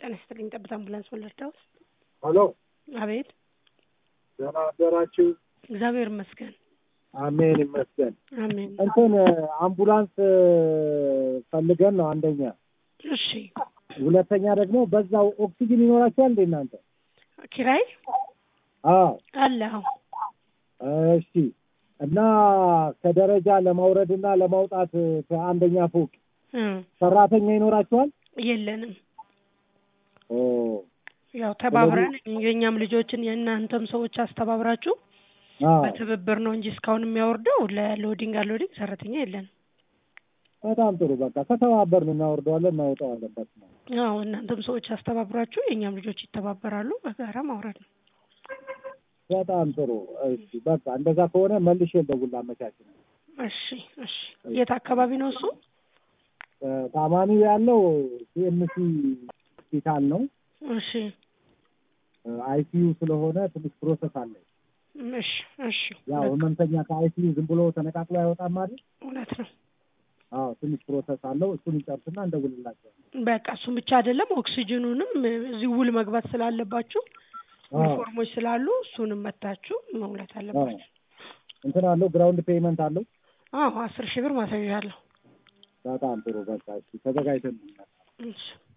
ጤና ይስጥልኝ። ጠብታ አምቡላንስ ወለርዳ ውስጥ። ሄሎ፣ አቤት። ደህና አደራችሁ? እግዚአብሔር ይመስገን። አሜን ይመስገን። አሜን። እንትን አምቡላንስ ፈልገን ነው አንደኛ። እሺ። ሁለተኛ ደግሞ በዛው ኦክሲጅን ይኖራቸዋል እንዴ እናንተ? ኪራይ አዎ። አለ። አዎ። እሺ። እና ከደረጃ ለማውረድ እና ለማውጣት ከአንደኛ ፎቅ እ ሰራተኛ ይኖራቸዋል? የለንም። ኦ ያው ተባብረን የእኛም ልጆችን የእናንተም ሰዎች አስተባብራችሁ አዎ። በትብብር ነው እንጂ እስካሁን የሚያወርደው ለሎዲንግ አሎዲንግ ሰራተኛ የለንም። በጣም ጥሩ። በቃ ከተባበርን እናወርደዋለን፣ እናወጣዋለን። በስመ አብ። አዎ እናንተም ሰዎች አስተባብራችሁ የእኛም ልጆች ይተባበራሉ። በጋራ ማውረድ ነው። በጣም ጥሩ። እሺ በቃ እንደዛ ከሆነ መልሼ ልደውል ላመቻችን። እሺ፣ እሺ። የት አካባቢ ነው እሱ? ታማሚው ያለው ሲኤምሲ ሆስፒታል ነው። እሺ፣ አይሲዩ ስለሆነ ትንሽ ፕሮሰስ አለ። እሺ፣ እሺ። ያው ህመምተኛ ከአይሲዩ ዝም ብሎ ተነቃቅሎ አይወጣም አይደል? እውነት ነው። አዎ ትንሽ ፕሮሰስ አለው። እሱን ይጨርስና እንደውልላቸው። በቃ እሱም ብቻ አይደለም፣ ኦክሲጅኑንም እዚህ ውል መግባት ስላለባችሁ ዩኒፎርሞች ስላሉ እሱንም መታችሁ መሙላት አለባችሁ። እንትን አለው ግራውንድ ፔይመንት አለው። አዎ አስር ሺህ ብር ማሳያ አለው። በጣም ጥሩ። በቃ እሺ ተዘጋጅተን እሺ